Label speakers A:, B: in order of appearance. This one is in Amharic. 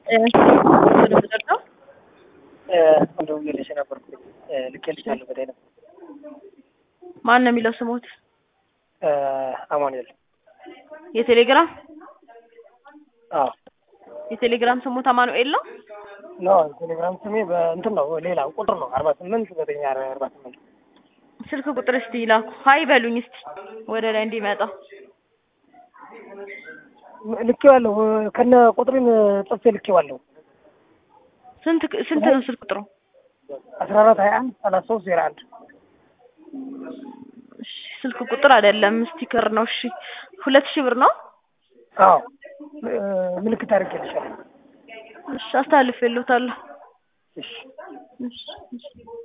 A: ነው
B: እንደው ልልሽ ነበርኩ ልኬልሻለሁ በላይ ነው
A: ማን ነው የሚለው ስሞት?
B: አማኑኤል
A: የቴሌግራም
B: አዎ
A: የቴሌግራም ስሞት አማኑኤል ነው።
B: ኖ ቴሌግራም ስሜ በእንትን ነው ሌላ ቁጥር ነው አርባ ስምንት ዘጠኝ አርባ ስምንት
A: ስልክ ቁጥር እስቲ ይላኩ። ሀይ በሉኝ እስቲ ወደ ላይ እንዲመጣ።
B: ልኬዋለሁ ከነ ቁጥሬን ጽፌ ልኬዋለሁ
A: ስንት ስንት ነው ስልክ ቁጥሩ?
B: አስራ አራት ሀያ አንድ ሰላሳ ሶስት ዜሮ አንድ
A: እሺ ስልክ ቁጥር አይደለም ስቲከር ነው። እሺ ሁለት ሺህ ብር ነው።
B: አዎ ምልክት አድርጌልሻለሁ
A: እሺ አስተላልፌልዎታለሁ።
B: እሺ
A: እሺ እሺ